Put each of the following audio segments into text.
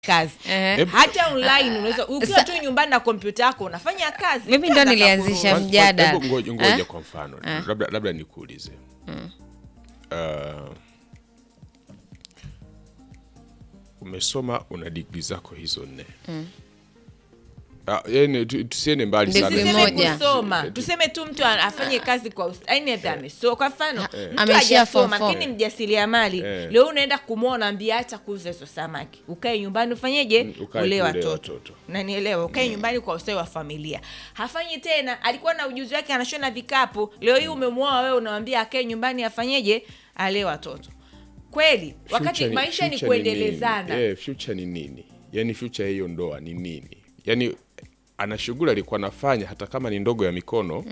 kazi Ehe. hata online unaweza ukiwa Sa- tu nyumbani na kompyuta yako unafanya kazi Mimi ndo Kaza nilianzisha kakuruhusu. mj- mjadala. Hebu ngoja, ngoja Eh? kwa mfano labda, labda nikuulize uh, umesoma una digri zako hizo nne Ah, yani tu- tusiende mbali Degree sana tuseme moja. kusoma tuseme tu mtu a- afanye kazi kwa us- yaani hata amesoma kwa mfano mtu Ameishia form hajasoma four. lakini mjasiriamali Eh. leo unaenda kumwona ambia acha kuuza hizo samaki ukae nyumbani ufanyeje Mm, ukae ulee tu ulee watoto watoto. nanielewa ukae nyumbani kwa ustawi wa familia hafanyi tena alikuwa na ujuzi wake anashona vikapu leo hii umemwoa wewe unawambia akae nyumbani afanyeje alee watoto kweli wakati Future ni- maisha ni future kuendelezana nini? Eh, future ni nini yani future hiyo ndoa ni nini yani ana shughuli alikuwa anafanya hata kama ni ndogo ya mikono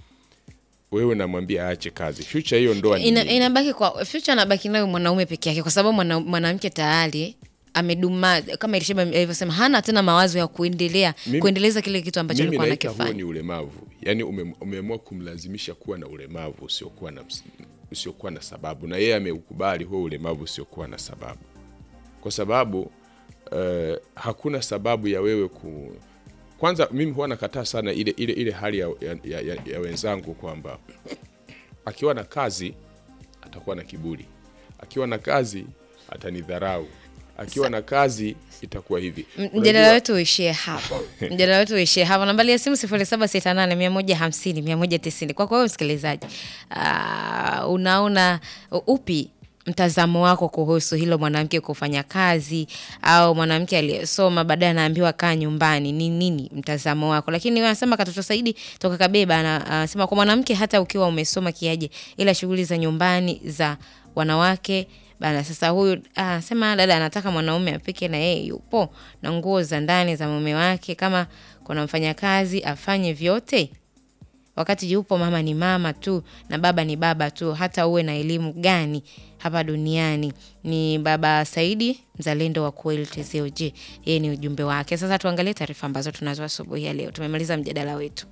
wewe namwambia aache kazi future hiyo ndoa ni Ina, nini? inabaki kwa future anabaki nayo mwanaume peke yake kwa sababu mwana- mwanamke tayari ameduma kama Elisheba alivyosema hana tena mawazo ya kuendelea Mimi- kuendeleza kile kitu ambacho mimi alikuwa naita huo anakifanya ni ulemavu yaani ume- umeamua kumlazimisha kuwa na ulemavu usiokuwa na, ms- usiokuwa na sababu na yeye ameukubali huo ulemavu usiokuwa na sababu kwa sababu eh, hakuna sababu ya wewe ku kwanza mimi huwa nakataa sana ile, ile, ile hali ya, ya, ya, ya, ya wenzangu kwamba akiwa na kazi atakuwa na kiburi akiwa na kazi atanidharau akiwa na kazi itakuwa hivi M- Unajua- mjadala wetu uishie hapo mjadala wetu uishie hapo nambari ya simu sifuri saba sita nane mia moja hamsini mia moja tisini kwako wewe msikilizaji Ah, unaona upi mtazamo wako kuhusu hilo mwanamke kufanya kazi au mwanamke aliyesoma baadaye anaambiwa kaa nyumbani ni nini mtazamo wako lakini wewe anasema katoto saidi toka kabeba ana- anasema kwa mwanamke hata ukiwa umesoma kiaje ila shughuli za nyumbani za wanawake bana sasa huyu anasema dada anataka mwanaume apike na yeye yupo na nguo za ndani za mume wake kama kuna mfanyakazi afanye vyote wakati yupo mama ni mama tu na baba ni baba tu hata uwe na elimu gani hapa duniani ni baba saidi mzalendo wa kweli tzog yeye ni ujumbe wake sasa tuangalie taarifa ambazo tunazo asubuhi ya leo tumemaliza mjadala wetu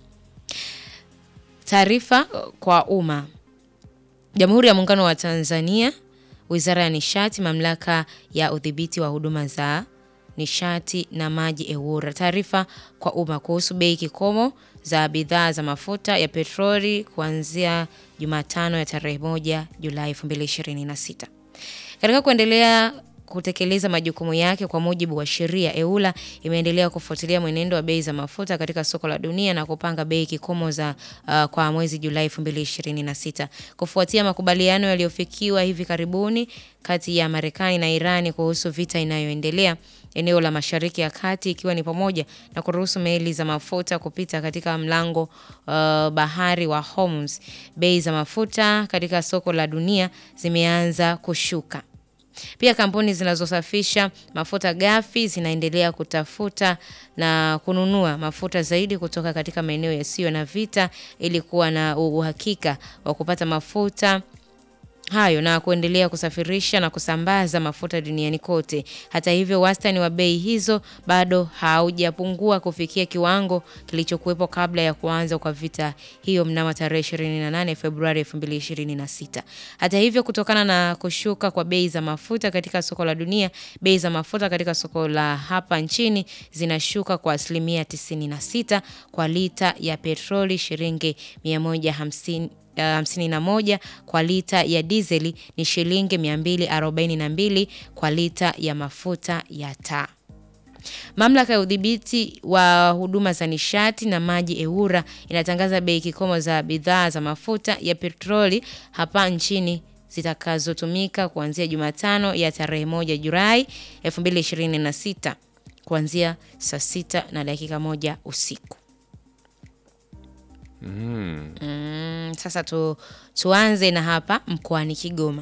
taarifa uh, kwa umma Jamhuri ya Muungano wa Tanzania, Wizara ya Nishati, Mamlaka ya Udhibiti wa Huduma za Nishati na Maji EWURA. Taarifa kwa umma kuhusu bei kikomo za bidhaa za mafuta ya petroli kuanzia Jumatano ya tarehe moja Julai 2026. Katika kuendelea kutekeleza majukumu yake kwa mujibu wa sheria, EULA imeendelea kufuatilia mwenendo wa bei za mafuta katika soko la dunia na kupanga bei kikomo za uh, kwa mwezi Julai 2026 kufuatia makubaliano yaliyofikiwa hivi karibuni kati ya Marekani na Irani kuhusu vita inayoendelea eneo la Mashariki ya Kati ikiwa ni pamoja na kuruhusu meli za mafuta kupita katika mlango uh, bahari wa Hormuz. Bei za mafuta katika soko la dunia zimeanza kushuka. Pia kampuni zinazosafisha mafuta ghafi zinaendelea kutafuta na kununua mafuta zaidi kutoka katika maeneo yasiyo na vita ili kuwa na uhakika wa kupata mafuta hayo na kuendelea kusafirisha na kusambaza mafuta duniani kote. Hata hivyo, wastani wa bei hizo bado haujapungua kufikia kiwango kilichokuwepo kabla ya kuanza kwa vita hiyo mnamo tarehe 28 Februari 2026. Hata hivyo, kutokana na kushuka kwa bei za mafuta katika soko la dunia, bei za mafuta katika soko la hapa nchini zinashuka kwa asilimia 96 kwa lita ya petroli shilingi 150 uh, 51 kwa lita ya dizeli ni shilingi 242 kwa lita ya mafuta ya taa. Mamlaka ya udhibiti wa huduma za nishati na maji EWURA inatangaza bei kikomo za bidhaa za mafuta ya petroli hapa nchini zitakazotumika kuanzia Jumatano ya tarehe moja Julai 2026 kuanzia saa sita na dakika moja usiku. Mm, sasa tu, tuanze na hapa mkoani Kigoma.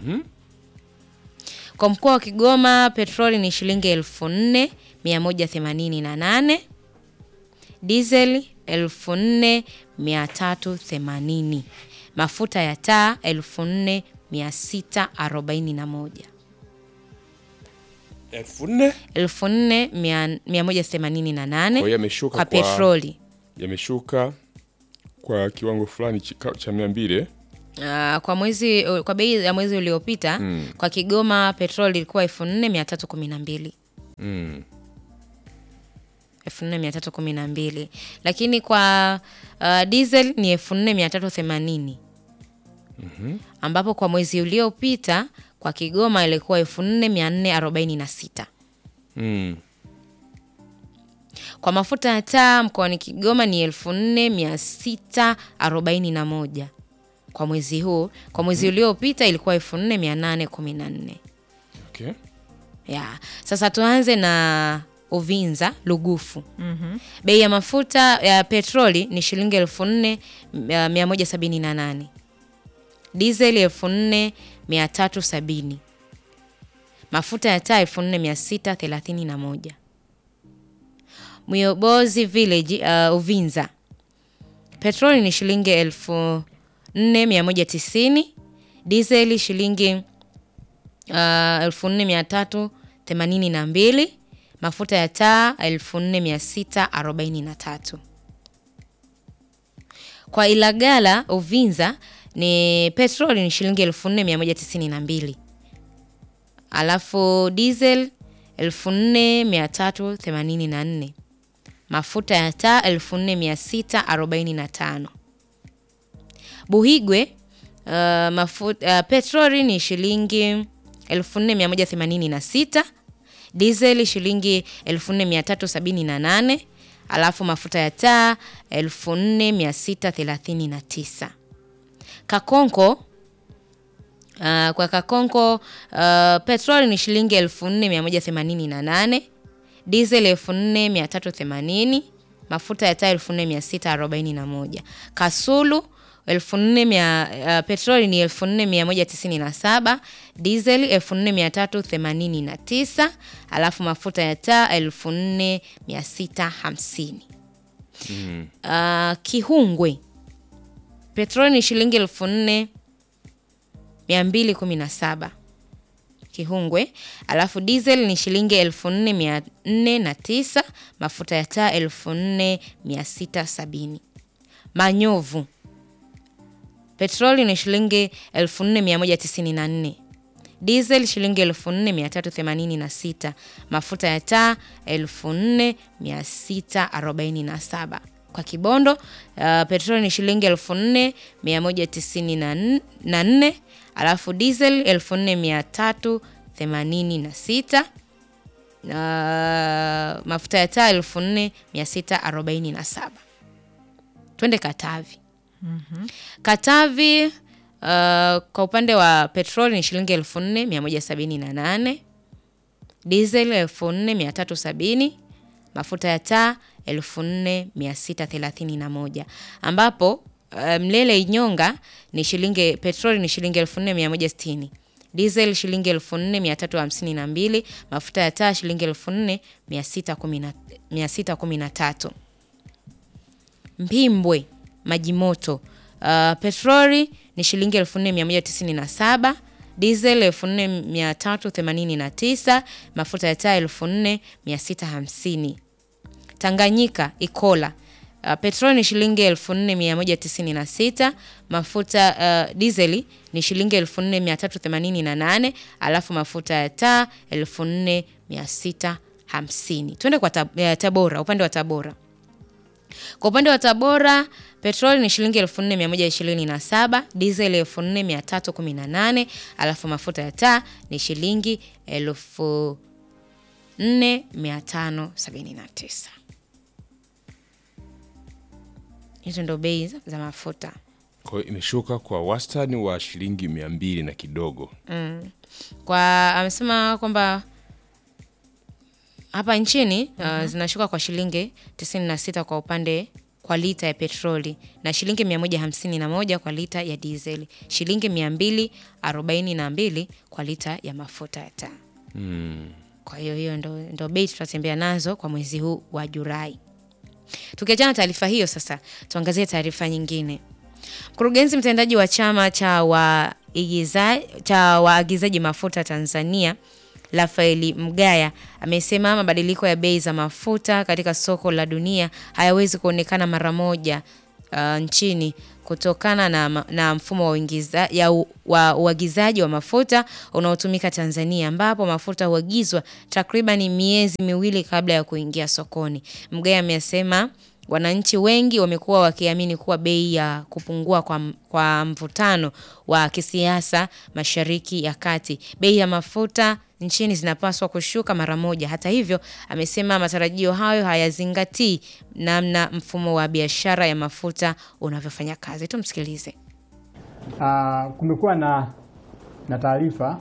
Kwa mkoa wa Kigoma petroli ni shilingi elfu nne mia moja themanini na nane dizeli elfu nne mia tatu themanini mafuta ya taa elfu nne mia sita arobaini na moja elfu nne elfu nne mia- mia moja themanini na Kwa nane hiyo yameshuka kwa kwa- petroli yameshuka kwa kiwango fulani chika- cha mia mbili Uh, kwa mwezi kwa bei ya mwezi uliopita kwa Kigoma petroli ilikuwa elfu nne mia tatu kumi na mbili Mm. 4312 lakini kwa uh, diesel ni 4380 ambapo kwa mwezi uliopita kwa Kigoma ilikuwa 4446 Mm. kwa mafuta ya taa mkoani Kigoma ni 4641 kwa mwezi huu. Kwa mwezi uliopita ilikuwa 4814 Okay. ya sasa tuanze na Uvinza Lugufu. Bei ya mafuta ya petroli ni shilingi elfu nne mia- mia moja sabini na nane dizeli elfu nne mia tatu sabini mafuta ya taa elfu nne mia sita thelathini na moja Myobozi Village uh, Uvinza petroli ni shilingi elfu nne mia moja tisini dizeli shilingi uh, elfu nne mia tatu themanini na mbili mafuta ya taa elfu nne mia sita arobaini na tatu kwa Ilagala Uvinza ni petroli ni shilingi elfu nne mia moja tisini na mbili alafu diesel elfu nne mia tatu themanini na nne mafuta ya taa elfu nne mia sita arobaini na tano Buhigwe uh, mafuta, uh, petroli ni shilingi 4186 diesel shilingi 4378 alafu mafuta ya taa 4639 Kakonko uh, kwa Kakonko uh, petroli ni shilingi 4188 diesel 4380 mafuta ya taa 4641 Kasulu 1400 uh, petroli ni 4197 diesel 4389 alafu mafuta ya taa 4650 uh, Kihungwe petroli ni shilingi 4217 Kihungwe, alafu diesel ni shilingi elfu nne mia nne na tisa mafuta ya taa elfu nne mia sita sabini Manyovu petroli ni shilingi elfu nne mia moja tisini na nne diesel shilingi elfu nne mia tatu themanini na sita mafuta ya taa elfu nne mia sita arobaini na saba kwa Kibondo uh, petroli ni shilingi elfu nne mia moja tisini na n- na nne alafu diesel elfu nne mia tatu themanini na sita uh, mafuta ya taa elfu nne mia sita arobaini na saba twende Katavi. Katavi uh, kwa upande wa petroli ni shilingi elfu nne mia moja sabini na nane diesel elfu nne mia tatu sabini mafuta ya taa elfu nne mia sita thelathini na moja ambapo uh, Mlele Inyonga ni shilingi petroli ni shilingi elfu nne mia moja sitini diesel shilingi elfu nne mia tatu hamsini na mbili mafuta ya taa shilingi elfu nne mia sita kumi na- mia sita kumi na tatu Mpimbwe maji moto uh, petroli ni shilingi 4197 diesel 4389 mafuta ya taa 4650 Tanganyika Ikola uh, petroli ni shilingi 4196 mafuta uh, dizeli ni shilingi 4388 alafu mafuta ya taa 4650 twende kwa tab, eh, Tabora upande wa Tabora kwa upande wa Tabora petroli ni shilingi 4127, diesel 4318, alafu mafuta ya taa ni shilingi 4579. Hizo ndo bei za- za mafuta. Kwa hiyo imeshuka kwa wastani wa shilingi mia mbili na kidogo. Kwa amesema kwamba hapa nchini uh, zinashuka kwa shilingi 96 kwa upande kwa lita ya petroli na shilingi 151 kwa lita ya dizeli, shilingi 242 kwa lita ya mafuta ya taa. Kwa hiyo hiyo ndo, ndo bei tutatembea nazo kwa mwezi huu wa Julai. Tukiachana na taarifa hiyo, sasa tuangazie taarifa nyingine. Mkurugenzi mtendaji wa chama cha waagiza- cha waagizaji mafuta Tanzania Rafaeli Mgaya amesema mabadiliko ya bei za mafuta katika soko la dunia hayawezi kuonekana mara moja uh, nchini kutokana na, ma- na mfumo wa uingiza, ya u, wa uagizaji wa mafuta unaotumika Tanzania ambapo mafuta huagizwa takriban miezi miwili kabla ya kuingia sokoni. Mgaya amesema wananchi wengi wamekuwa wakiamini kuwa bei ya kupungua kwa, m- kwa mvutano wa kisiasa Mashariki ya Kati, bei ya mafuta nchini zinapaswa kushuka mara moja. Hata hivyo, amesema matarajio hayo hayazingatii namna mfumo wa biashara ya mafuta unavyofanya kazi. Tumsikilize. Ah, kumekuwa na, na taarifa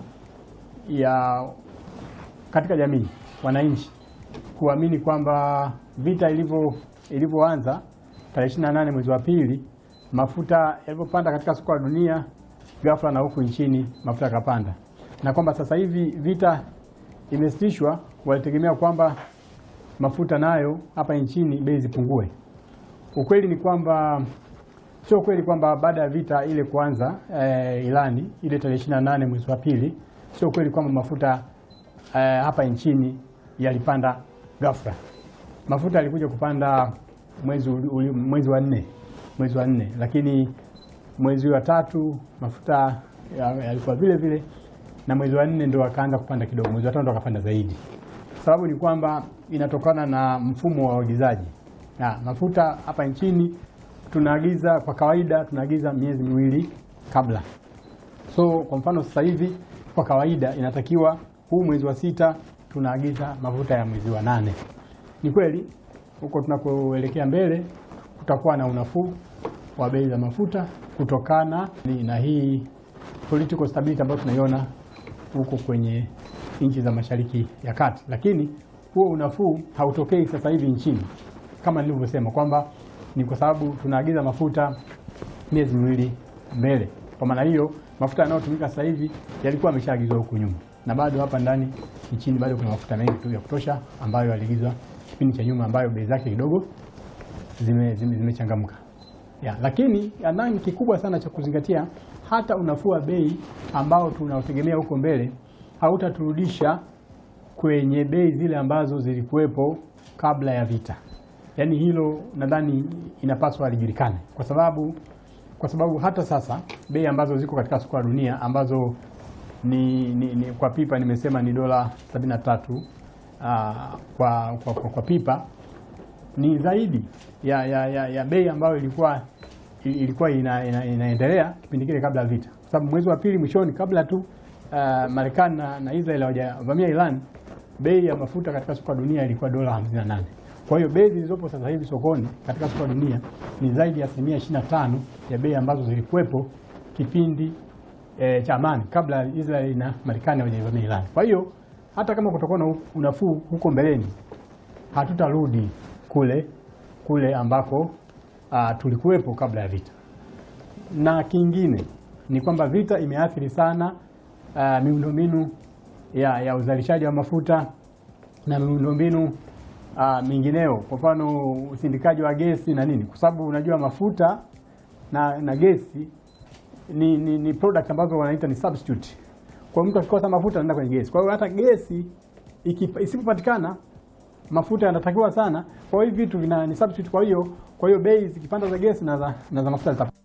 ya katika jamii wananchi kuamini kwamba vita ilivyo ilivyoanza tarehe 28 mwezi wa pili, mafuta yalivyopanda katika soko la dunia ghafla na huku nchini mafuta yakapanda, na kwamba sasa hivi vita imesitishwa, walitegemea kwamba mafuta nayo hapa nchini bei zipungue. Ukweli ni kwamba sio kweli kwamba baada ya vita ile kuanza eh, Irani ile tarehe 28 mwezi wa pili, sio kweli kwamba mafuta eh, hapa nchini yalipanda ghafla. Mafuta yalikuja kupanda mwezi, uli- uli- mwezi wa nne mwezi wa nne, lakini mwezi wa tatu mafuta ya- yalikuwa vile vile, na mwezi wa nne ndo akaanza kupanda kidogo, mwezi wa tano ndo akapanda zaidi. Sababu ni kwamba inatokana na mfumo wa uagizaji na mafuta hapa nchini tunaagiza kwa kawaida tunaagiza miezi miwili kabla. So kwa mfano sasa hivi kwa kawaida inatakiwa huu mwezi wa sita tunaagiza mafuta ya mwezi wa nane. Ni kweli huko tunakoelekea mbele kutakuwa na unafuu wa bei za mafuta kutokana ni- na hii political stability ambayo tunaiona huko kwenye nchi za Mashariki ya Kati, lakini huo unafuu hautokei sasa hivi nchini kama nilivyosema kwamba ni kwa sababu tunaagiza mafuta miezi miwili mbele. Kwa maana hiyo mafuta yanayotumika sasa hivi yalikuwa yameshaagizwa huku nyuma, na bado hapa ndani nchini bado kuna mafuta mengi tu ya kutosha ambayo yaliagizwa kipindi cha nyuma, ambayo bei zake kidogo zimechangamka zime, zimechangamka. ya, lakini nadhani kikubwa sana cha kuzingatia, hata unafuu wa bei ambao tunaotegemea huko mbele hautaturudisha kwenye bei zile ambazo zilikuwepo kabla ya vita. Yaani hilo nadhani inapaswa lijulikane, kwa sababu kwa sababu hata sasa bei ambazo ziko katika soko la dunia ambazo ni, ni, ni kwa pipa nimesema ni dola 73 uh, kwa, kwa, kwa, kwa pipa ni zaidi ya, ya, ya, ya bei ambayo ilikuwa ilikuwa ina, ina, inaendelea kipindi kile kabla ya vita, kwa sababu mwezi wa pili mwishoni, kabla tu uh, Marekani na, na Israel hawajavamia Iran, bei ya mafuta katika soko la dunia ilikuwa dola 58. Kwa hiyo bei zilizopo sasa hivi sokoni katika soko la dunia ni zaidi ya asilimia 25 ya bei ambazo zilikuwepo kipindi e, cha amani kabla Israel na Marekani hawajavamia Iran. Kwa hiyo hata kama kutakuwa na unafuu huko mbeleni, hatutarudi kule kule ambako uh, tulikuwepo kabla ya vita. Na kingine ni kwamba vita imeathiri sana uh, miundombinu ya, ya uzalishaji wa mafuta na miundombinu uh, mingineo, kwa mfano usindikaji wa gesi na nini, kwa sababu unajua mafuta na, na gesi ni, ni, ni product ambazo wanaita ni substitute. Kwa mtu akikosa mafuta anaenda kwenye gesi. Kwa hiyo hata gesi ikipa- isipopatikana mafuta yanatakiwa sana. Kwa hiyo hivi vitu vina ni substitute. Kwa hiyo kwa hiyo bei zikipanda za gesi na za, na za mafuta zita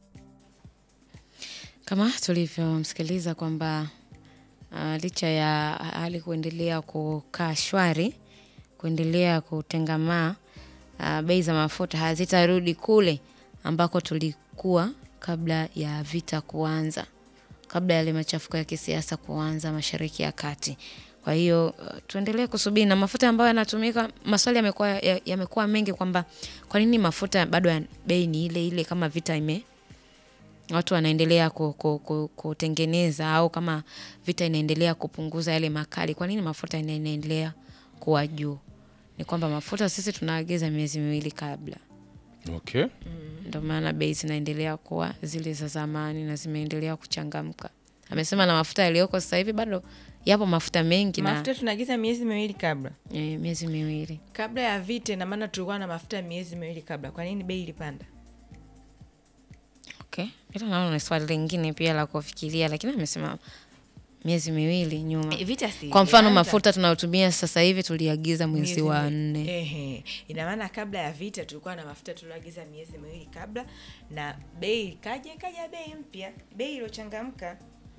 Kama tulivyomsikiliza kwamba uh, licha ya hali kuendelea kukaa shwari, kuendelea kutengamaa, uh, bei za mafuta hazitarudi kule ambako tulikuwa kabla ya vita kuanza, kabla ya yale machafuko ya kisiasa kuanza Mashariki ya Kati. Kwa hiyo uh, tuendelee kusubiri na mafuta ambayo yanatumika. Maswali yamekuwa ya- yamekuwa mengi kwamba kwa nini mafuta bado ya bei ni ile ile kama vita ime watu wanaendelea ku- ku- ku- kutengeneza au kama vita inaendelea kupunguza yale makali, kwa nini mafuta ina- inaendelea kuwa juu? Ni kwamba mafuta sisi tunaagiza miezi miwili kabla, Okay. ndio maana bei zinaendelea kuwa zile za zamani na zimeendelea kuchangamka. Amesema na mafuta yaliyoko sasa hivi bado yapo mafuta mengi na mafuta tunaagiza miezi miwili kabla e, miezi miwili kabla ya vita, ina maana tulikuwa na mafuta ya miezi miwili kabla. Kwa nini bei ilipanda? Okay. Ila naona ni swali lingine pia la kufikiria, lakini amesema miezi miwili nyuma Eh, vita si kwa mfano ilianza. mafuta tunayotumia sasa hivi tuliagiza mwezi Miezi wa miwili. nne Ehe. Ina maana kabla ya vita tulikuwa na mafuta tulioagiza miezi miwili kabla, na bei ikaja ikaja bei mpya, bei iliyochangamka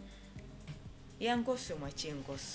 ya Ngoso, mwachie Ngoso.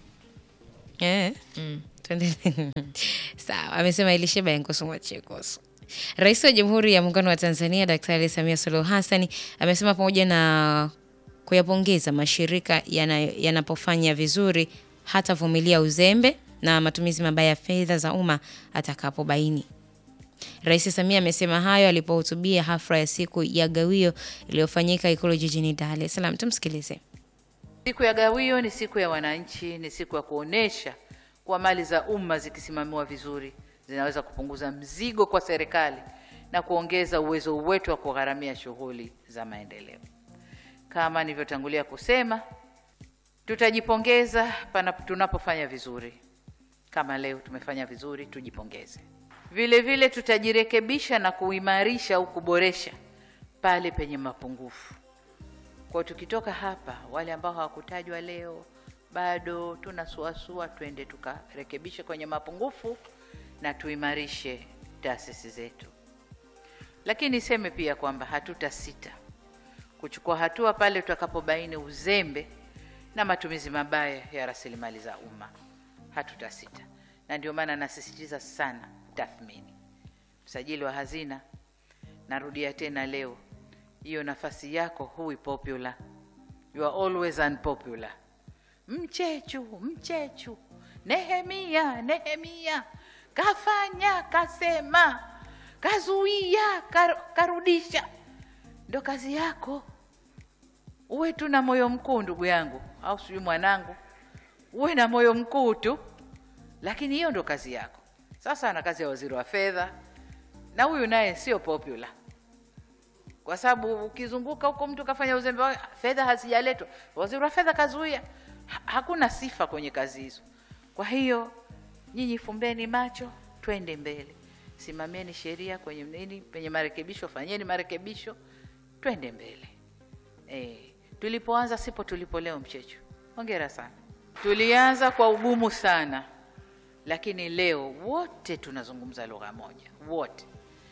Eh. Tuendelee. Sawa, amesema ilisheba ya Ngoso mwachie Ngoso. Rais wa Jamhuri ya Muungano wa Tanzania Daktari Samia Suluhu Hassan amesema pamoja na kuyapongeza mashirika yana- yanapofanya vizuri hatavumilia uzembe na matumizi mabaya ya fedha za umma atakapobaini. Rais Samia amesema hayo alipohutubia hafla ya siku ya gawio iliyofanyika Ikulu jijini Dar es Salaam. Tumsikilize. Siku ya gawio ni siku ya wananchi, ni siku ya kuonesha kuwa mali za umma zikisimamiwa vizuri zinaweza kupunguza mzigo kwa serikali na kuongeza uwezo wetu wa kugharamia shughuli za maendeleo. Kama nilivyotangulia kusema, tutajipongeza pana tunapofanya vizuri. Kama leo tumefanya vizuri, tujipongeze. Vile vile tutajirekebisha na kuimarisha au kuboresha pale penye mapungufu. Kwa hiyo tukitoka hapa, wale ambao hawakutajwa leo bado tunasuasua, twende tukarekebishe kwenye mapungufu na tuimarishe taasisi zetu. Lakini niseme pia kwamba hatutasita kuchukua hatua pale tutakapobaini uzembe na matumizi mabaya ya rasilimali za umma. Hatutasita, na ndio maana nasisitiza sana tathmini. Msajili wa hazina, narudia tena leo, hiyo nafasi yako hui popular, you are always unpopular. Mchechu, mchechu, Nehemia, Nehemia kafanya, kasema, kazuia, kar, karudisha. Ndo kazi yako. Uwe tu na moyo mkuu, ndugu yangu, au sijui mwanangu, uwe na moyo mkuu tu, lakini hiyo ndo kazi yako. Sasa ana kazi ya waziri wa fedha, na huyu naye sio popular kwa sababu ukizunguka huko mtu kafanya uzembe wa fedha hazijaletwa, waziri wa fedha kazuia. Ha, hakuna sifa kwenye kazi hizo. Kwa hiyo nyinyi fumbeni macho, twende mbele, simamieni sheria kwenye nini, penye marekebisho fanyeni marekebisho, twende mbele. E, tulipoanza sipo tulipo leo. Mchechu, hongera sana. Tulianza kwa ugumu sana, lakini leo wote tunazungumza lugha moja, wote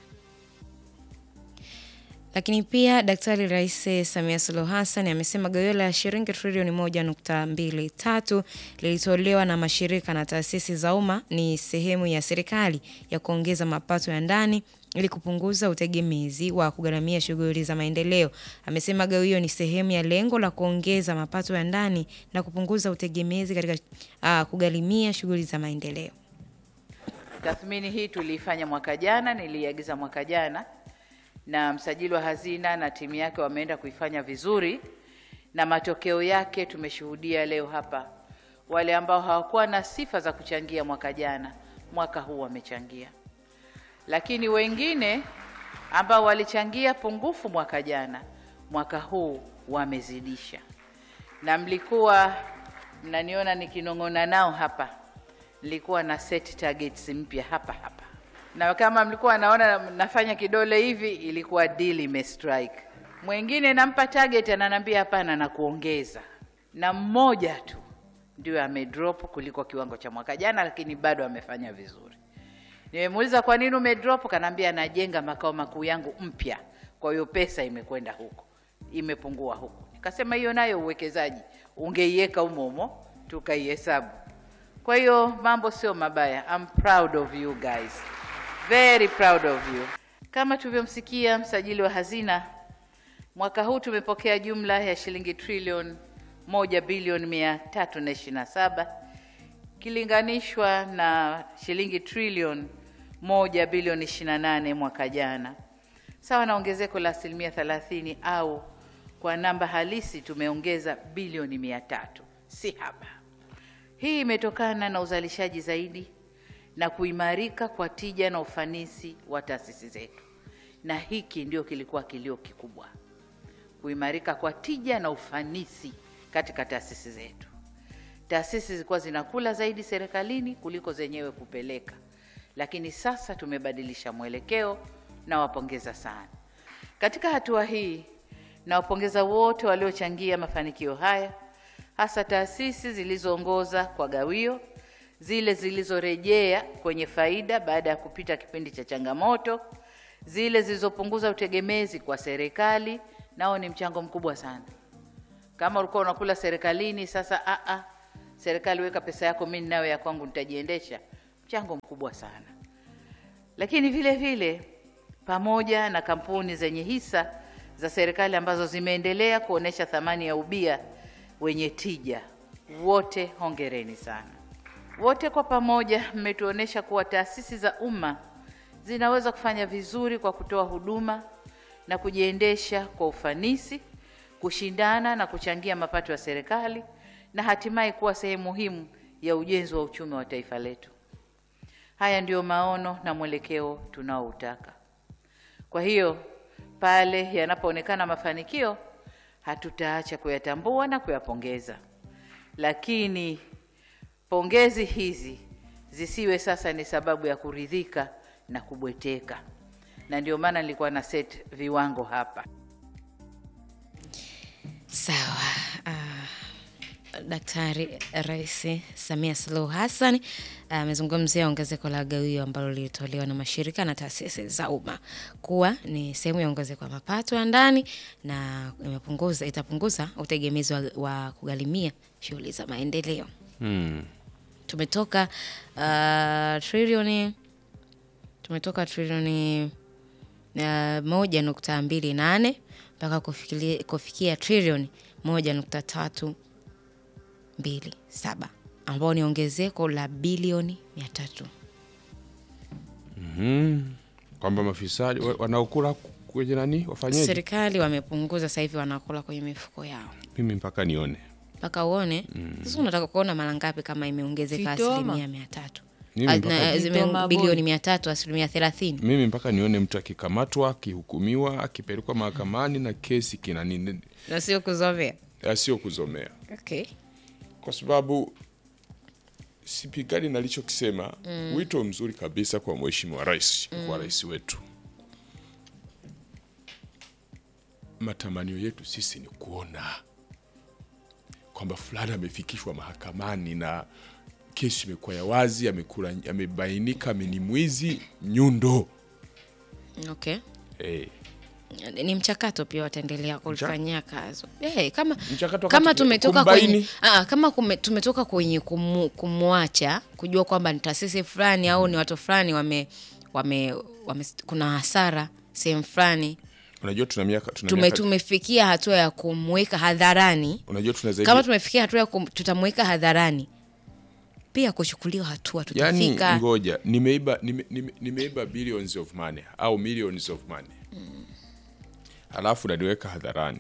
Lakini pia Daktari Rais Samia Suluhu Hassan amesema gawio la shilingi trilioni moja nukta mbili tatu lilitolewa na mashirika na taasisi za umma ni sehemu ya serikali ya kuongeza mapato ya ndani ili kupunguza utegemezi wa kugharamia shughuli za maendeleo. Amesema gawio ni sehemu ya lengo la kuongeza mapato ya ndani na kupunguza utegemezi katika uh, kugharimia shughuli za maendeleo. Tathmini hii tuliifanya mwaka jana, niliagiza mwaka jana, na msajili wa hazina na timu yake wameenda kuifanya vizuri, na matokeo yake tumeshuhudia leo hapa. Wale ambao hawakuwa na sifa za kuchangia mwaka jana, mwaka huu wamechangia, lakini wengine ambao walichangia pungufu mwaka jana, mwaka huu wamezidisha, na mlikuwa mnaniona nikinong'ona nao hapa nilikuwa na set targets mpya hapa hapa, na kama mlikuwa naona nafanya kidole hivi, ilikuwa deal imestrike. Mwingine nampa target, ananiambia hapana, na kuongeza, na mmoja tu ndio amedrop kuliko kiwango cha mwaka jana, lakini bado amefanya vizuri. Nimemuuliza kwa nini umedrop, kanaambia anajenga makao makuu yangu mpya, kwa hiyo pesa imekwenda huko, imepungua huko. Nikasema hiyo nayo uwekezaji, ungeiweka humo humo tukaihesabu. Kwa hiyo mambo sio mabaya. I'm proud of you guys. Very proud of you. Kama tulivyomsikia msajili wa hazina, mwaka huu tumepokea jumla ya shilingi trilioni moja bilioni mia tatu na ishirini na saba kilinganishwa na shilingi trilioni moja bilioni ishirini na nane mwaka jana, sawa na ongezeko la asilimia thelathini au kwa namba halisi tumeongeza bilioni mia tatu si haba. Hii imetokana na uzalishaji zaidi na kuimarika kwa tija na ufanisi wa taasisi zetu, na hiki ndio kilikuwa kilio kikubwa, kuimarika kwa tija na ufanisi katika taasisi zetu. Taasisi zilikuwa zinakula zaidi serikalini kuliko zenyewe kupeleka, lakini sasa tumebadilisha mwelekeo. Nawapongeza sana katika hatua hii. Nawapongeza wote waliochangia mafanikio haya hasa taasisi zilizoongoza kwa gawio, zile zilizorejea kwenye faida baada ya kupita kipindi cha changamoto, zile zilizopunguza utegemezi kwa serikali, nao ni mchango mkubwa sana. Kama ulikuwa unakula serikalini, sasa a a, serikali weka pesa yako, mimi ninayo ya kwangu, nitajiendesha. Mchango mkubwa sana. Lakini vile vile pamoja na kampuni zenye hisa za serikali ambazo zimeendelea kuonesha thamani ya ubia wenye tija, wote hongereni sana. Wote kwa pamoja mmetuonesha kuwa taasisi za umma zinaweza kufanya vizuri kwa kutoa huduma na kujiendesha kwa ufanisi, kushindana na kuchangia mapato ya serikali na hatimaye kuwa sehemu muhimu ya ujenzi wa uchumi wa taifa letu. Haya ndiyo maono na mwelekeo tunaoutaka. Kwa hiyo pale yanapoonekana mafanikio, hatutaacha kuyatambua na kuyapongeza, lakini pongezi hizi zisiwe sasa ni sababu ya kuridhika na kubweteka, na ndio maana nilikuwa na set viwango hapa. Sawa. Uh, Daktari Rais Samia Suluhu Hassan amezungumzia ongezeko la gawio ambalo lilitolewa na mashirika na taasisi za umma kuwa ni sehemu ya ongezeko la mapato ya ndani na imepunguza itapunguza utegemezi wa, wa kugharimia shughuli za maendeleo. Hmm. Tumetoka uh, trilioni tumetoka trilioni uh, moja nukta mbili nane mpaka kufikiria- kufikia trilioni moja nukta tatu mbili saba ambao ni ongezeko la bilioni mia tatu. Mhm. Kwamba mafisadi wa- wanaokula kwenye nani wafanyeje? Serikali wamepunguza sasa hivi wanakula kwenye mifuko yao Mimi mpaka nione. mpaka uone sasa. Unataka kuona mara ngapi kama imeongezeka Vitoma. asilimia mia tatu Mimi Ah, mpaka- na- zime- Vitoma bilioni bodi. mia tatu asilimia thelathini. Mimi mpaka nione mtu akikamatwa, akihukumiwa, akipelekwa mahakamani na kesi kina nini, na sio kuzovea. sio kuzomea, Okay. kwa sababu sipigani nalichokisema. Wito mzuri kabisa kwa mheshimiwa rais, kwa rais wetu. Matamanio yetu sisi ni kuona kwamba fulani amefikishwa mahakamani na kesi imekuwa ya wazi, amekula, amebainika ni mwizi nyundo. Okay. Eh, ni mchakato pia wataendelea kulifanyia kazi hey, kama Mchakato kama wakati- tumetoka kumbaini. kwenye aa, kama kume, tumetoka kwenye kumu, kumwacha kujua kwamba ni taasisi fulani au ni watu fulani wame, wame, wame kuna hasara sehemu fulani unajua tuna miaka tuna tume, miaka- tumefikia hatua ya kumweka hadharani unajua tuna zaidi kama tumefikia hatua ya kum, tutamweka hadharani pia kuchukuliwa hatua yani, tutafika ngoja nimeiba nime, nime, nimeiba billions of money au millions of money halafu naniweka hadharani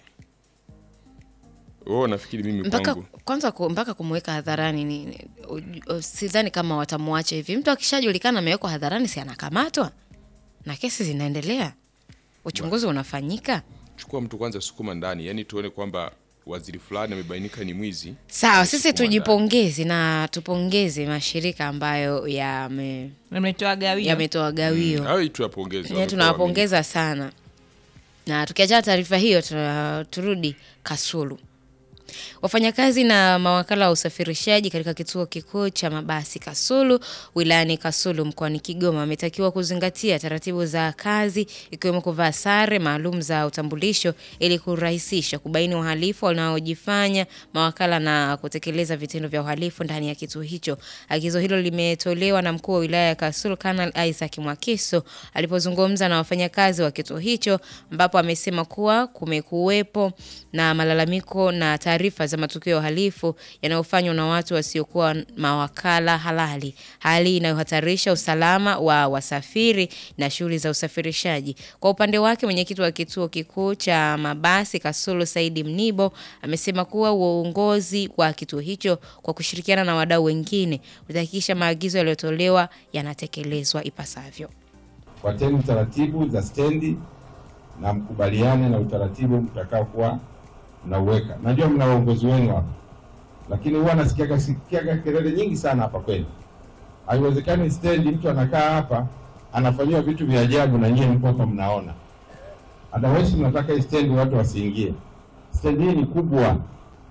wewe unafikiri mimi mpaka kwangu kwanza ku, mpaka kumweka hadharani ni, ni, u- u- sidhani kama watamwacha hivi. Mtu akishajulikana amewekwa hadharani, si anakamatwa na kesi zinaendelea, uchunguzi unafanyika. chukua mtu kwanza sukuma ndani yani tuone kwamba waziri fulani amebainika ni mwizi Sawa, sisi Sukuma ndani. tujipongeze na tupongeze mashirika ambayo yame- Nimetoa gawio. yametoa gawio au tuyapongeze yeah, wamekuwa tunawapongeza sana na tukiachana taarifa hiyo tuna- turudi kasulu wafanyakazi na mawakala wa usafirishaji katika kituo kikuu cha mabasi kasulu wilayani kasulu mkoani kigoma wametakiwa kuzingatia taratibu za kazi ikiwemo kuvaa sare maalum za utambulisho ili kurahisisha kubaini wahalifu wanaojifanya mawakala na kutekeleza vitendo vya uhalifu ndani ya kituo hicho agizo hilo limetolewa na mkuu wa wilaya ya kasulu kanal isaac mwakiso alipozungumza na wafanyakazi wa kituo hicho ambapo amesema kuwa kumekuwepo na malalamiko na taarifa za matukio ya uhalifu yanayofanywa na watu wasiokuwa mawakala halali, hali inayohatarisha usalama wa wasafiri na shughuli za usafirishaji. Kwa upande wake, mwenyekiti wa kituo kikuu cha mabasi Kasulu Saidi Mnibo amesema kuwa uongozi wa kituo hicho kwa kushirikiana na wadau wengine utahakikisha maagizo yaliyotolewa yanatekelezwa ipasavyo. Fuateni taratibu za stendi na mkubaliane na utaratibu mtakaokuwa mnauweka. Najua mna uongozi wenu hapa, lakini huwa nasikiaga sikiaga kelele nyingi sana hapa kwenu. Haiwezekani stendi mtu anakaa hapa anafanyiwa vitu vya ajabu na nyie mko hapa mnaona. Otherwise mnataka hii stendi watu wasiingie. Stendi hii ni kubwa,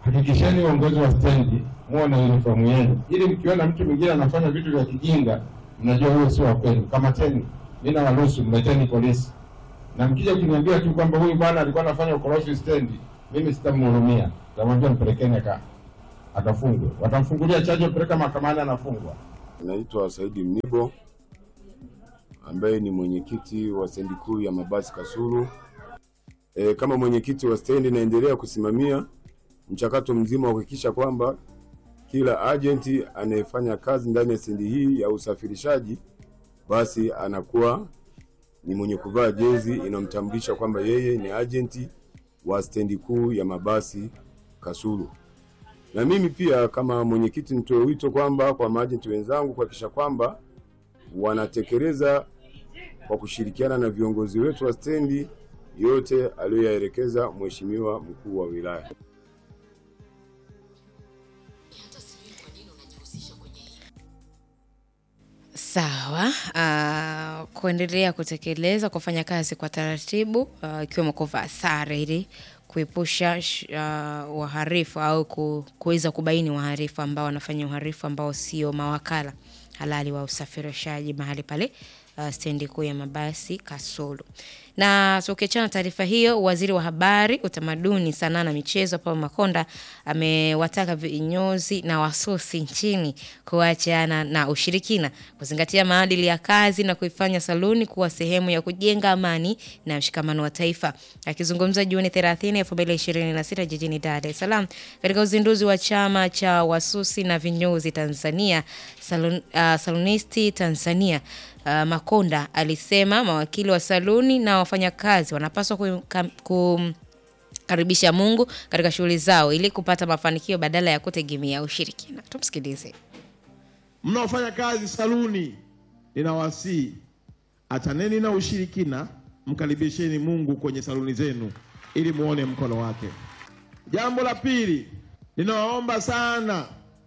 hakikisheni uongozi wa stendi muwe na uniform yenu, ili mkiona mtu mwingine anafanya vitu vya kijinga, mnajua huyo sio wa kwenu. Kamateni, mimi nawaruhusu, mleteni polisi. Na mkija kuniambia tu kwamba huyu bwana alikuwa anafanya ukorofi stendi, mimi sitamhurumia, tamwambia mpelekeni aka akafungwe. Watamfungulia chaji, peleka mahakamani, anafungwa. Naitwa Saidi Mnibo ambaye ni mwenyekiti wa stendi kuu ya mabasi Kasulu. E, kama mwenyekiti wa stendi naendelea kusimamia mchakato mzima wa kuhakikisha kwamba kila ajenti anayefanya kazi ndani ya stendi hii ya usafirishaji basi anakuwa ni mwenye kuvaa jezi inayomtambulisha kwamba yeye ni ajenti wa stendi kuu ya mabasi Kasulu. Na mimi pia kama mwenyekiti nitoe wito kwamba kwa maajenti wenzangu kuhakikisha kwamba wanatekeleza kwa kushirikiana na viongozi wetu wa stendi yote aliyoyaelekeza Mheshimiwa mkuu wa wilaya. Sawa. Uh, kuendelea kutekeleza kufanya kazi kwa taratibu uh, ikiwemo kuvaa sare ili kuepusha sh- uh, waharifu au ku- kuweza kubaini waharifu ambao wanafanya uharifu ambao sio mawakala halali wa usafirishaji mahali pale uh, stendi kuu ya mabasi Kasulu. Na tukiachana na taarifa hiyo, waziri wa habari, utamaduni, sanaa na michezo Paul Makonda amewataka vinyozi na wasusi nchini kuachana na ushirikina, kuzingatia maadili ya kazi na kuifanya saluni kuwa sehemu ya kujenga amani na mshikamano wa taifa. Akizungumza Juni 30, 2026 jijini Dar es Salaam katika uzinduzi wa chama cha wasusi na vinyozi Tanzania Salon, uh, Salonisti Tanzania uh, Makonda alisema mawakili wa saluni na wafanyakazi wanapaswa kum, kum, karibisha Mungu katika shughuli zao ili kupata mafanikio badala ya kutegemea ushirikina. Tumsikilize. mnaofanya kazi saluni, ninawasihi achaneni na ushirikina, mkaribisheni Mungu kwenye saluni zenu ili muone mkono wake. Jambo la pili, ninawaomba sana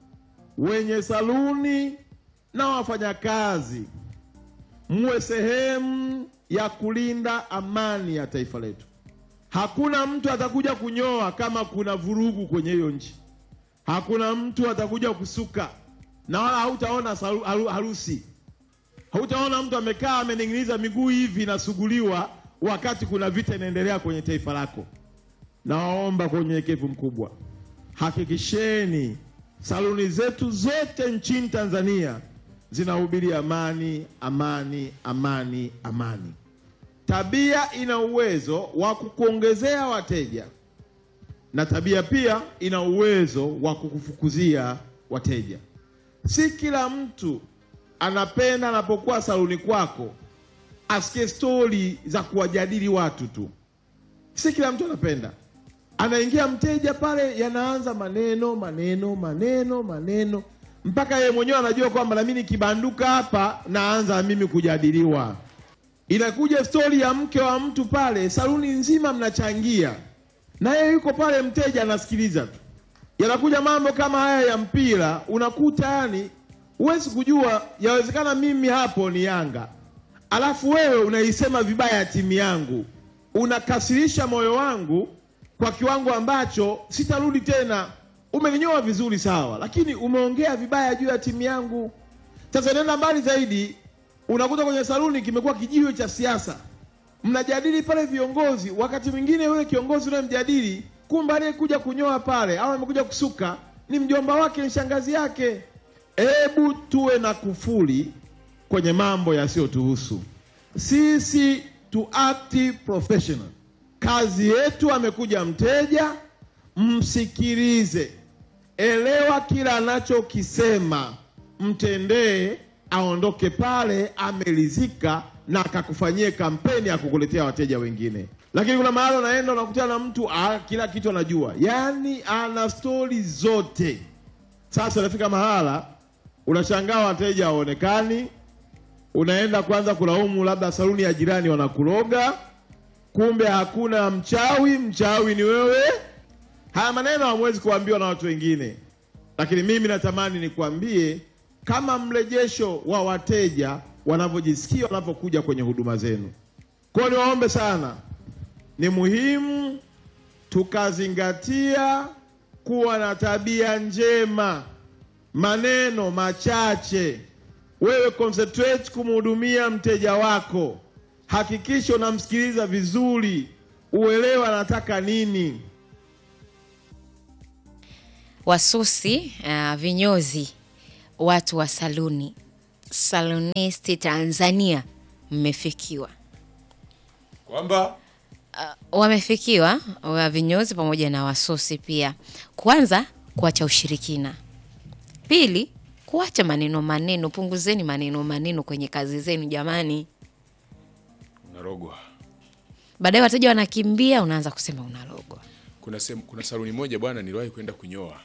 wenye saluni na wafanyakazi muwe sehemu ya kulinda amani ya taifa letu. Hakuna mtu atakuja kunyoa kama kuna vurugu kwenye hiyo nchi. Hakuna mtu atakuja kusuka na wala hautaona salu- haru- harusi. Hautaona mtu amekaa amening'iniza miguu hivi inasuguliwa wakati kuna vita inaendelea kwenye taifa lako. Nawaomba kwa unyenyekevu mkubwa, hakikisheni saluni zetu zote nchini Tanzania zinahubiri amani, amani, amani, amani. Tabia ina uwezo wa kukuongezea wateja na tabia pia ina uwezo wa kukufukuzia wateja. Si kila mtu anapenda anapokuwa saluni kwako asikie stori za kuwajadili watu tu. Si kila mtu anapenda. Anaingia mteja pale, yanaanza maneno maneno maneno maneno, mpaka yeye mwenyewe anajua kwamba nami nikibanduka hapa naanza mimi kujadiliwa. Inakuja stori ya mke wa mtu pale, saluni nzima mnachangia, na yeye yuko pale, mteja anasikiliza tu. Yanakuja mambo kama haya ya mpira, unakuta yani huwezi kujua, yawezekana mimi hapo ni Yanga, alafu wewe unaisema vibaya ya timu yangu, unakasirisha moyo wangu kwa kiwango ambacho sitarudi tena. Umeninyoa vizuri sawa, lakini umeongea vibaya juu ya timu yangu. Sasa nenda mbali zaidi, unakuta kwenye saluni kimekuwa kijiwe cha siasa, mnajadili pale viongozi. Wakati mwingine yule kiongozi unayemjadili, kumbe aliyekuja kunyoa pale au amekuja kusuka ni mjomba wake, ni shangazi yake. Hebu tuwe na kufuli kwenye mambo yasiyotuhusu sisi, tu act professional. Kazi yetu, amekuja mteja, msikilize, elewa kila anachokisema, mtendee, aondoke pale ameridhika na akakufanyie kampeni ya kukuletea wateja wengine. Lakini kuna mahali unaenda unakutana na mtu ah, kila kitu anajua, yaani ana stori zote. Sasa unafika mahala unashangaa wateja hawaonekani, unaenda kwanza kulaumu labda saluni ya jirani wanakuroga, kumbe hakuna mchawi, mchawi ni wewe. Haya maneno hamwezi kuambiwa na watu wengine, lakini mimi natamani nikwambie kama mrejesho wa wateja wanavyojisikia wanapokuja kwenye huduma zenu. Kwa hiyo niwaombe sana, ni muhimu tukazingatia kuwa na tabia njema, maneno machache. Wewe concentrate kumhudumia mteja wako, hakikisha unamsikiliza vizuri, uelewa anataka nini. wasusi uh, vinyozi watu wa saluni salonisti tanzania mmefikiwa kwamba wamefikiwa wa vinyozi pamoja na wasusi pia kwanza kuacha ushirikina pili kuacha maneno maneno punguzeni maneno maneno kwenye kazi zenu jamani unarogwa. baadaye wateja wanakimbia unaanza kusema unalogwa Kuna sehemu, kuna saluni moja bwana, niliwahi kwenda kunyoa.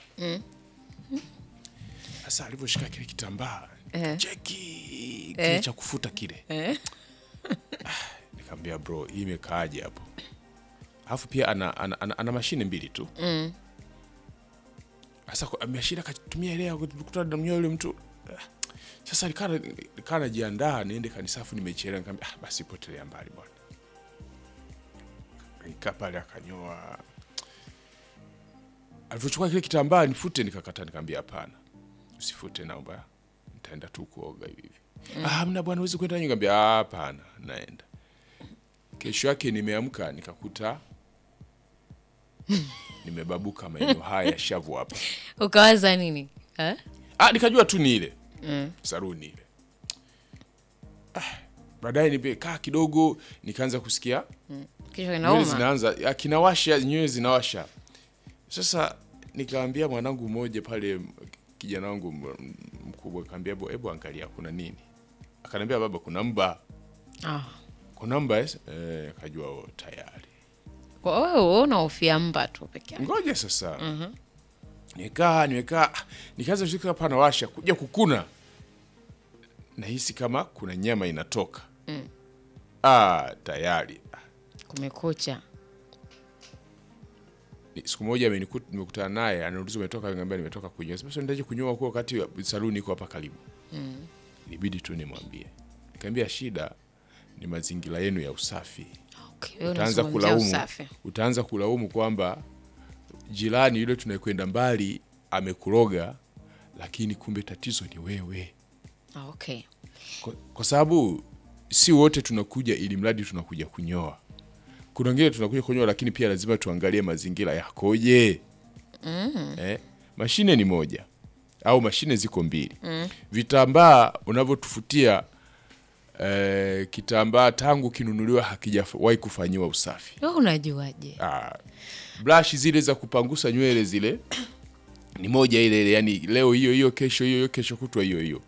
Sasa alivyoshika kile kitambaa Eh. cheki kile Eh. cha kufuta kile Eh. Ah, nikamwambia bro, hii imekaaje hapo? Alafu pia ana, ana, ana, ana mashine mbili tu Mm. sasa kwa- mashine akatumia ile ya kukuta namnyoa yule mtu Ah, sasa nikaa nikaa najiandaa niende kanisafu, nimechelewa. Nikamwambia ah, basi potelea mbali bwana. Nikaa pale akanyoa, alivyochukua kile kitambaa nifute, nikakataa, nikamwambia hapana, usifute, naomba nitaenda tu kuoga hivi hivi. Ah, hamna bwana, huwezi kwenda. Nikamwambia "Ah, hapana, naenda. Kesho yake nimeamka nikakuta nimebabuka maeneo haya ya shavu hapa. ukawaza nini eh? Ah, nikajua tu ni ile mm. saruni ile. Ah, baadaye nimekaa kidogo nikaanza kusikia kichwa nywele kinauma zinaanza ah, kinawasha, nywele zinawasha. Sasa nikaambia mwanangu mmoja pale, kijana wangu m- mkubwa, kaambia hebu hebu angalia kuna nini. Akaniambia baba, kuna mba, ah. kuna mba. eh?" Eh, akajua oh, tayari Kwa wewe unahofia mba tu peke yake ngoja sasa nimekaa nimekaa ah, nikaanza kushika hapa nawasha kuja kukuna nahisi kama kuna nyama inatoka ah, tayari Ah, kumekucha ni- siku moja ameniku- nimekutana naye anauliza umetoka ngambia nimetoka kunyoa sasa ndaje kunyoa kwa wakati wa- saluni iko hapa karibu ilibidi tu nimwambie nikamwambia shida ni mazingira yenu ya usafi okay. wewe utaanza unazungumzia kulaumu usafi utaanza kulaumu kwamba jirani yule tunayekwenda mbali amekuroga lakini kumbe tatizo ni wewe ah, okay. kwa, kwa sababu si wote tunakuja ili mradi tunakuja kunyoa kuna wengine tunakuja kunyoa lakini pia lazima tuangalie mazingira yakoje mm. eh, mashine ni moja au mashine ziko mbili mm. vitambaa unavyotufutia eh, kitambaa tangu kinunuliwa hakijawahi kufanyiwa usafi wewe unajuaje Ah, brush zile za kupangusa nywele zile ni moja ile ile, yani leo hiyo hiyo, kesho hiyo hiyo, kesho kutwa hiyo hiyo,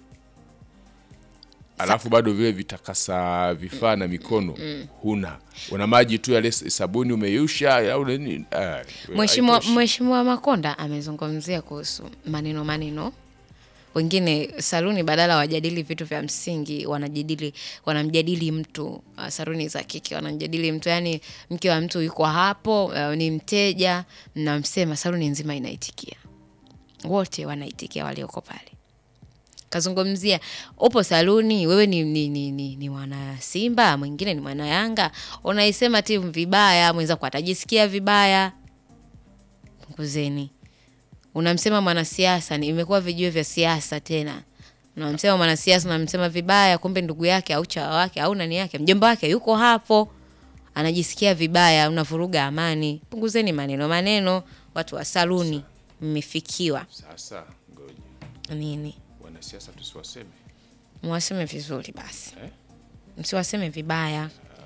alafu bado vile vitakasa vifaa na mikono huna, una maji tu yale sabuni umeyusha au nini? Ah, Mheshimiwa haitoshi. Mheshimiwa Makonda amezungumzia kuhusu maneno maneno. Wengine saluni badala wajadili vitu vya msingi wanajadili wanamjadili mtu uh, saluni za kike wanamjadili mtu yani mke wa mtu yuko hapo uh, ni mteja mnamsema saluni nzima inaitikia wote wanaitikia walioko pale kazungumzia upo saluni wewe ni, ni, ni, ni, ni mwana simba mwingine ni mwana yanga unaisema timu vibaya mwenzako atajisikia vibaya punguzeni unamsema mwanasiasa ni imekuwa vijue vya siasa tena unamsema mwanasiasa unamsema vibaya kumbe ndugu yake au chawa wake au nani yake mjomba wake yuko hapo anajisikia vibaya unavuruga amani punguzeni maneno maneno watu wa saluni mmefikiwa Sasa ngoja nini wanasiasa tusiwaseme mwaseme vizuri basi Eh? msiwaseme vibaya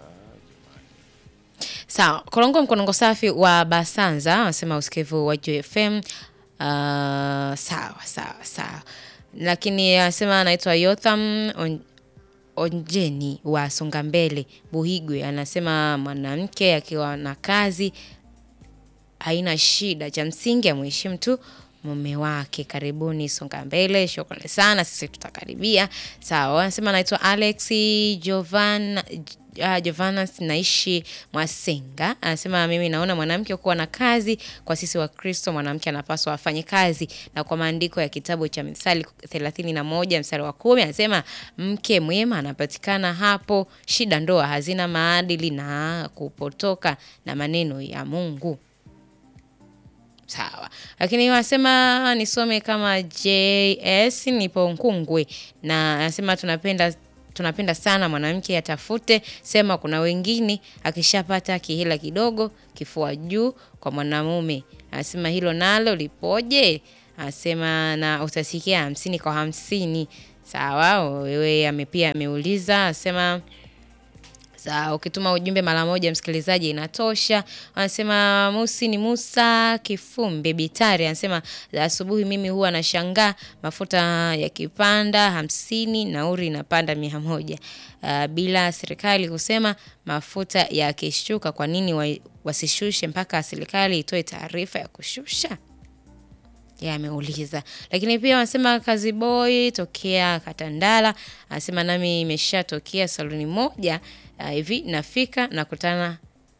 sawa korongo mkonongo safi wa basanza anasema usikivu wa jfm uh, sawa sawa sawa lakini anasema anaitwa yotham on, onjeni wa songa mbele buhigwe anasema mwanamke akiwa na kazi haina shida cha msingi amheshimu tu mume wake karibuni songa mbele shukrani sana sisi tutakaribia sawa anasema anaitwa alex jovan Uh, Jovanas naishi Mwasenga anasema mimi naona mwanamke kuwa na kazi kwa sisi wa Kristo, mwanamke anapaswa afanye kazi, na kwa maandiko ya kitabu cha Mithali thelathini na moja mstari wa kumi anasema mke mwema anapatikana hapo. Shida ndoa hazina maadili na kupotoka na maneno ya Mungu. Sawa, lakini wanasema nisome kama JS, nipo Nkungwe na anasema tunapenda tunapenda sana mwanamke atafute, sema kuna wengine akishapata kihela kidogo kifua juu kwa mwanamume. Anasema hilo nalo lipoje? Anasema na utasikia hamsini kwa hamsini. Sawa, wewe ame pia ameuliza, anasema Sawa, ukituma ujumbe mara moja msikilizaji inatosha. Anasema Musi ni Musa Kifumbe Bitari anasema "Za asubuhi mimi huwa nashangaa mafuta yakipanda hamsini nauri inapanda mia moja. Uh, bila serikali kusema mafuta yakishuka kwa nini wa, wasishushe mpaka serikali itoe taarifa ya kushusha? Yeye ameuliza. Lakini pia wanasema kazi boy tokea Katandala anasema nami imeshatokea saluni moja ah, hivi nafika nakutana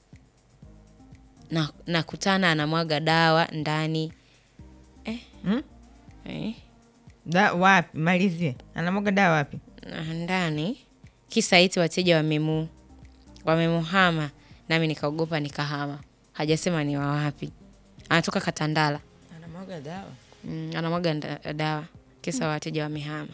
na nakutana anamwaga dawa ndani eh, Hmm? eh, Da, wapi? Malizie. Anamwaga dawa wapi? na ndani kisa eti wateja wamemu wamemuhama nami nikaogopa nikahama. Hajasema ni wa wapi. Anatoka Katandala. Anamwaga dawa. Mm, anamwaga nda- dawa kisa wateja wamehama.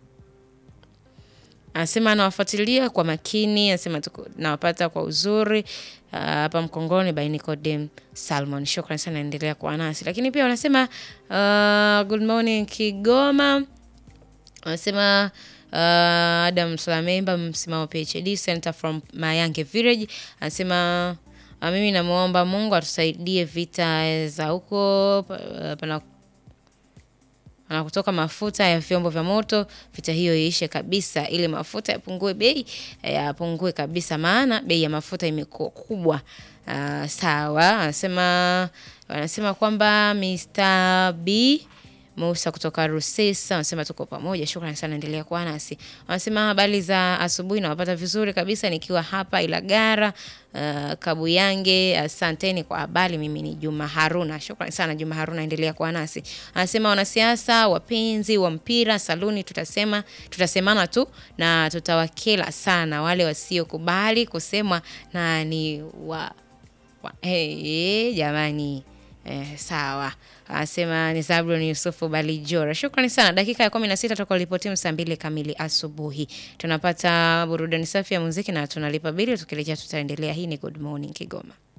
Anasema anawafuatilia kwa makini, anasema tuko- nawapata kwa uzuri ah, hapa Mkongoni by Nicodem Salmon. Shukrani sana, endelea kuwa nasi. Lakini pia wanasema uh, good morning Kigoma wanasema uh, Adam Salamemba msimamo PhD Center from Mayange Village anasema uh, mimi namwomba Mungu atusaidie vita za huko pa- pana na kutoka mafuta ya vyombo vya moto, vita hiyo iishe kabisa, ili mafuta yapungue bei, eh, yapungue kabisa, maana bei ya mafuta imekuwa kubwa. Uh, sawa, anasema wanasema kwamba Mr. B Musa kutoka Rusesa anasema tuko pamoja, shukrani sana, endelea kuwa nasi. Wanasema habari za asubuhi, nawapata vizuri kabisa nikiwa hapa Ilagara uh, Kabuyange. Asanteni kwa habari, mimi ni Juma Haruna. Shukrani sana Juma Haruna, endelea kuwa nasi. Anasema wanasiasa, wapenzi wa mpira, saluni, tutasema tutasemana tu na tutawakela sana wale wasiokubali kusemwa na ni wa wa- hey, jamani eh, sawa anasema ni Zablon Yusufu Balijora. Shukrani sana. Dakika ya kumi na sita toka lipotimu saa mbili kamili asubuhi. Tunapata burudani safi ya muziki na tunalipa bili. Tukirejea tutaendelea. Hii ni Good Morning Kigoma.